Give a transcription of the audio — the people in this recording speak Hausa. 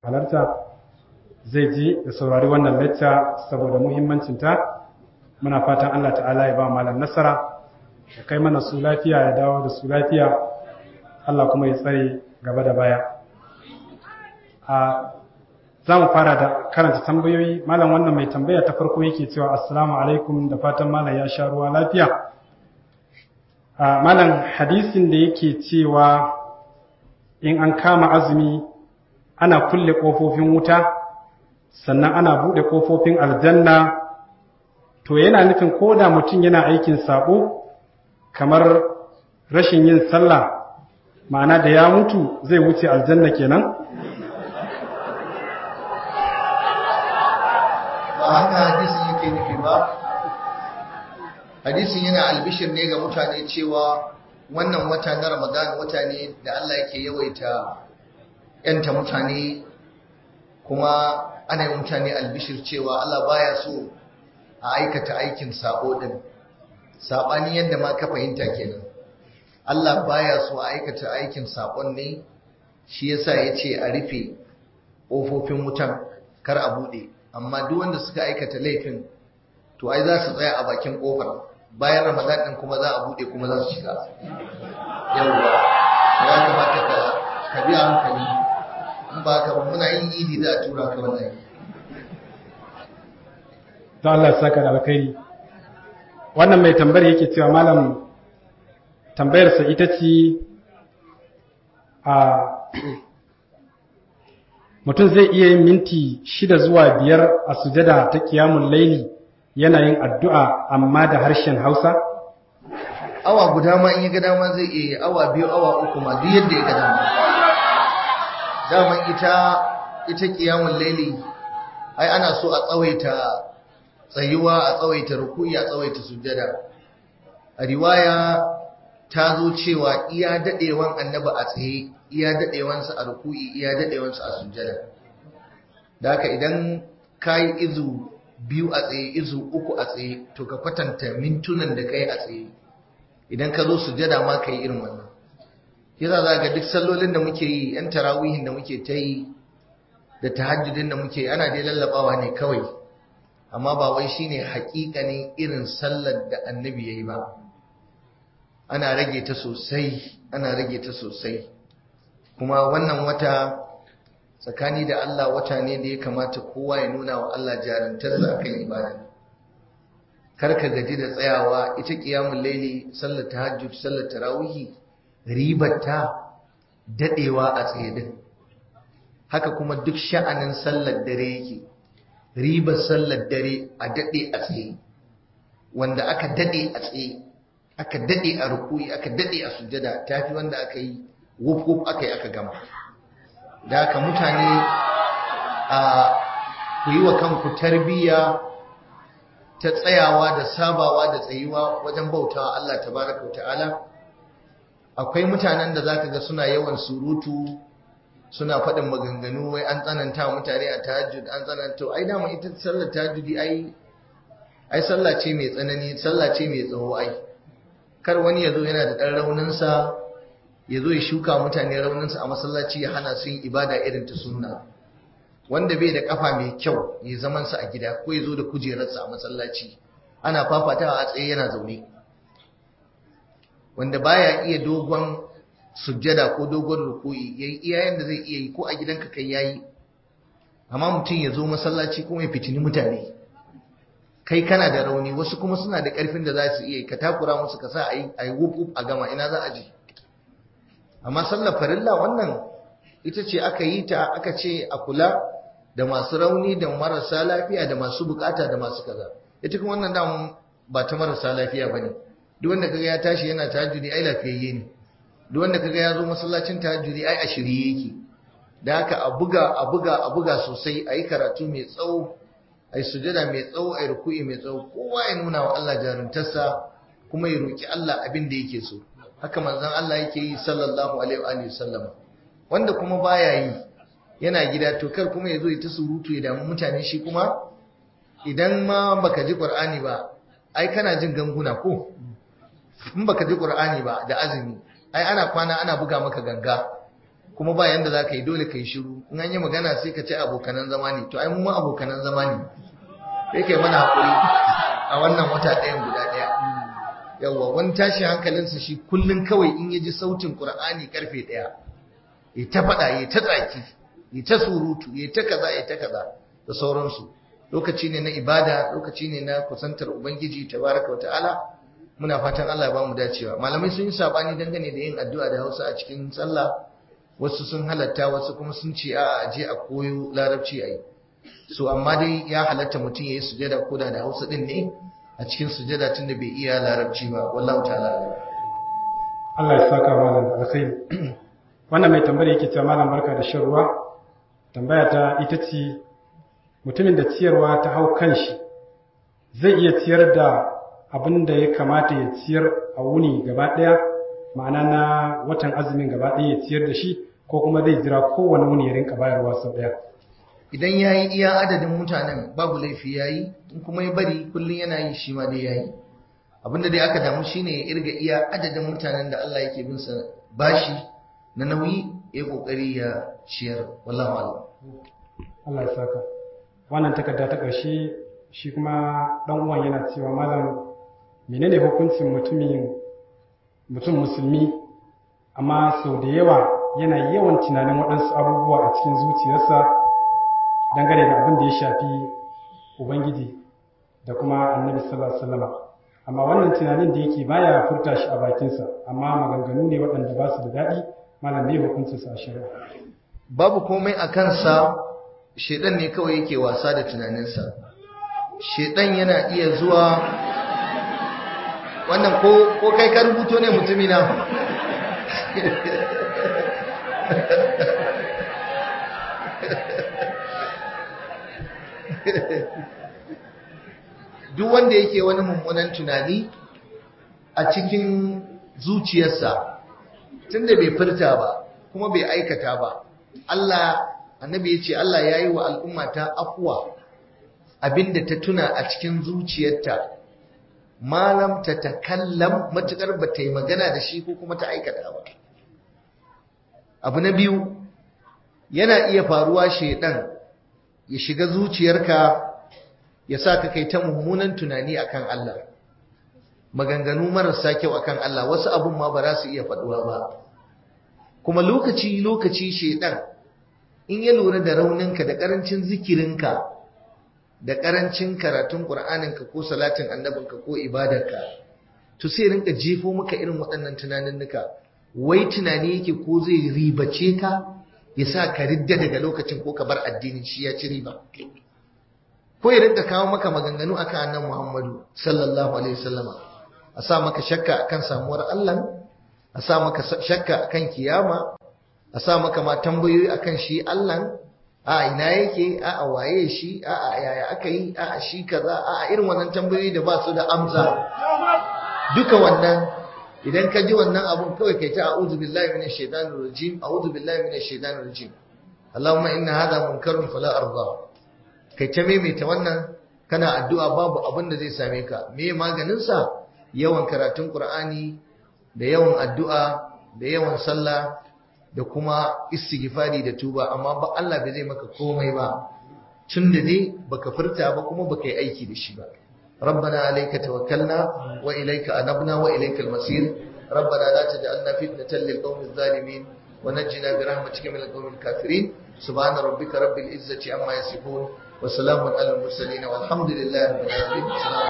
halarta zai ji da saurari wannan lecture saboda muhimmancinta muna fatan Allah ta'ala ya ba malam nasara ya kai mana su lafiya ya dawo da su lafiya Allah kuma ya tsare gaba da baya a za mu fara da karanta tambayoyi malam wannan mai tambaya ta farko yake cewa assalamu alaikum da fatan malam ya sha ruwa lafiya a malam hadisin da yake cewa in an kama azumi ana kulle ƙofofin wuta sannan ana buɗe ƙofofin aljanna to yana nufin ko da mutum yana aikin sabo kamar rashin yin sallah ma'ana da ya mutu zai wuce aljanna kenan ba haka hadisin yake nufi ba hadisin yana albishir ne ga mutane cewa wannan wata na ramadan wata ne da Allah yake yawaita yanta mutane kuma ana yi mutane albishir cewa Allah baya so a aikata aikin sabo din sabani yadda ma ka fahimta kenan Allah baya so a aikata aikin sabon ne shi yasa yace a rufe ƙofofin wutan kar a bude amma duk wanda suka aikata laifin to ai za su tsaya a bakin kofar bayan ramadan din kuma za a bude kuma za su shiga yawwa ya kamata ka ka bi hankali in ba ka muna yin idi za a tura ka wannan to Allah ya saka da alkhairi wannan mai tambayar yake cewa malam tambayarsa ita ce a mutum zai iya yin minti shida zuwa biyar a sujada ta kiyamun laili yana yin addu'a amma da harshen hausa? awa guda ma in ya ga dama zai iya yi awa biyu awa uku ma duk yadda ya ga dama daman ita ita kiyamun laili ai ana so a tsawaita tsayuwa a tsawaita ruku'i a tsawaita sujada a riwaya ta zo cewa iya dadewan annabi a tsaye iya dadewansa a ruku'i iya dadewansa a sujada da haka idan kayi izu biyu a tsaye izu uku a tsaye to ka kwatanta mintunan da kai a tsaye idan ka zo sujada ma kai irin wannan yasa za ga duk sallolin da muke yi yan tarawihin da muke ta yi da tahajjudin da muke ana dai lallabawa ne kawai amma ba wai shine hakikanin irin sallar da annabi yayi ba ana rage ta sosai ana rage ta sosai kuma wannan wata tsakani da Allah wata ne da ya kamata kowa ya nuna wa Allah jarantarsa akan ibada kar ka gaji da tsayawa ita qiyamul laili sallar tahajjud sallar tarawihi ribarta dadewa a tsaye din haka kuma duk sha'anin sallar dare yake ribar sallar dare a dade a tsaye wanda aka dade a tsaye aka dade a rukuyi aka dade a sujada tafi wanda aka yi wuf wuf aka yi aka gama da haka mutane a ku yi wa kanku tarbiyya ta tsayawa da sabawa da tsayuwa wajen bautawa Allah tabaraka ta'ala akwai mutanen da zaka ga suna yawan surutu suna faɗin maganganu wai an tsananta mutane a tahajjud an tsananta ai dama ita sallar tahajjudi ai ai sallah ce mai tsanani sallah ce mai tsawo ai kar wani ya zo yana da ɗan rauninsa ya zo ya shuka mutane rauninsa a masallaci ya hana su yin ibada irin ta sunna wanda bai da kafa mai kyau ya zaman sa a gida ko ya zo da kujerarsa a masallaci ana fafatawa a tsaye yana zaune wanda baya iya dogon sujjada ko dogon ruku'i yayi iya yanda zai iya yi ko a gidanka kai yayi amma mutum ya zo masallaci kuma ya fitini mutane kai kana da rauni wasu kuma suna da karfin da za su iya ka takura musu ka sa a yi wuf a gama ina za a je amma sallar farilla wannan ita ce aka yi ta aka ce a kula da masu rauni da marasa lafiya da masu bukata da masu kaza ita kuma wannan damun ba ta marasa lafiya bane duk wanda kaga ya tashi yana tahajjudi ai lafiyayye ne duk wanda kaga ya zo masallacin tahajjudi ai a shirye yake da haka a buga a buga a buga sosai ayi karatu mai tsawo ayi sujada mai tsawo ayi ruku'i mai tsawo kowa ya nuna wa Allah jaruntarsa kuma ya roki Allah abin da yake so haka manzon Allah yake yi sallallahu alaihi wa alihi sallama wanda kuma baya yi yana gida to kar kuma yazo ya ta surutu ya damu mutane shi kuma idan ma baka ji Qur'ani ba ai kana jin ganguna ko in baka ji Qur'ani ba da azumi ai ana kwana ana buga maka ganga kuma ba yanda za ka yi dole ka yi shiru in an yi magana sai ka ce abokanan zama ne to ai mu ma abokanan zama ne sai kai mana haƙuri a wannan wata ɗayan guda ɗaya yawwa wani tashi hankalinsa shi kullum kawai in ya ji sautin ƙur'ani karfe ɗaya ya ta faɗa ya ta tsaki ya ta surutu ya ta kaza ya ta kaza da sauransu lokaci ne na ibada lokaci ne na kusantar ubangiji tabaraka wa ta'ala muna fatan Allah ya ba mu dacewa malamai sun yi sabani dangane da yin addu'a da Hausa a cikin sallah wasu sun halatta wasu kuma sun ce a je a koyo larabci ayi so amma dai ya halatta mutum yayi sujada koda da Hausa din ne a cikin sujada tunda bai iya larabci ba wallahi ta'ala Allah ya saka malam alkhairi wannan mai tambaya yake cewa malam barka da shan ruwa tambaya ta ita ce mutumin da ciyarwa ta hau kanshi zai iya ciyar da abin da ya kamata ya ciyar a wuni gaba ɗaya ma'ana na watan azumin gaba ɗaya ya ciyar da shi ko kuma zai jira kowane wuni ya rinka bayarwa sau ɗaya idan ya yi iya adadin mutanen babu laifi ya yi in kuma ya bari kullum yana yi shi ma dai ya yi abinda dai aka damu shine ya irga iya adadin mutanen da Allah yake bin sa bashi na nauyi ya kokari ya ciyar wallahu a'lam Allah ya saka wannan takarda ta ƙarshe shi kuma ɗan uwan yana cewa malam menene hukuncin mutumin mutum musulmi amma sau da yawa yana yawan tunanin waɗansu abubuwa a cikin zuciyarsa dangane da abin da ya shafi ubangiji da kuma annabi sallallahu alaihi wasallam amma wannan tunanin da yake baya furta shi a bakinsa amma maganganu ne waɗanda ba su da daɗi malam ne hukuncinsa a shari'a babu komai a kansa shedan ne kawai yake wasa da tunaninsa shedan yana iya zuwa wannan ko ko kai ka rubuto ne mutumina duk wanda yake wani mummunan tunani a cikin zuciyarsa tunda bai furta ba kuma bai aikata ba Allah annabi ya ce Allah ya yi wa al'umma ta afuwa abinda ta tuna a cikin zuciyarta malam ta takallam matukar ba ta yi magana da shi ko kuma ta aikata ba abu na biyu yana iya faruwa shaidan ya shiga zuciyarka ya sa ka kai ta mummunan tunani akan Allah maganganu marasa kyau akan Allah wasu abun ma ba za su iya faduwa ba kuma lokaci lokaci shaidan in ya lura da rauninka da karancin zikirinka da karancin karatun qur'aninka ko salatin annabinka ko ibadarka to sai rinka jefo maka irin waɗannan tunaninnika wai tunani yake ko zai ribace ka ya sa ka ridda daga lokacin ko ka bar addinin shi ya ci riba ko ya rinka kawo maka maganganu akan annan Muhammadu sallallahu alaihi wasallama a sa maka shakka akan samuwar Allah a sa maka shakka akan kiyama a sa maka ma tambayoyi akan shi Allah a ina yake a a waye shi a a yaya aka yi a a shi kaza a a irin wannan tambayoyi da ba su da amsa duka wannan idan ka ji wannan abun kawai kai ta a'udhu billahi minash shaitanir rajim a'udhu billahi minash shaitanir rajim Allahumma inna hadha munkarun fala arda kai ta maimaita wannan kana addu'a babu abin da zai same ka me maganin sa yawan karatun Qur'ani da yawan addu'a da yawan sallah da kuma istighfari da tuba amma ba Allah bai zai maka komai ba tun da ne baka furta ba kuma baka yi aiki da shi ba ربنا عليك توكلنا وإليك أنبنا وإليك المصير ربنا لا تجعلنا فتنة للقوم الظالمين ونجنا برحمتك من القوم الكافرين سبحان ربك رب العزة عما يصفون وسلام على المرسلين والحمد لله رب العالمين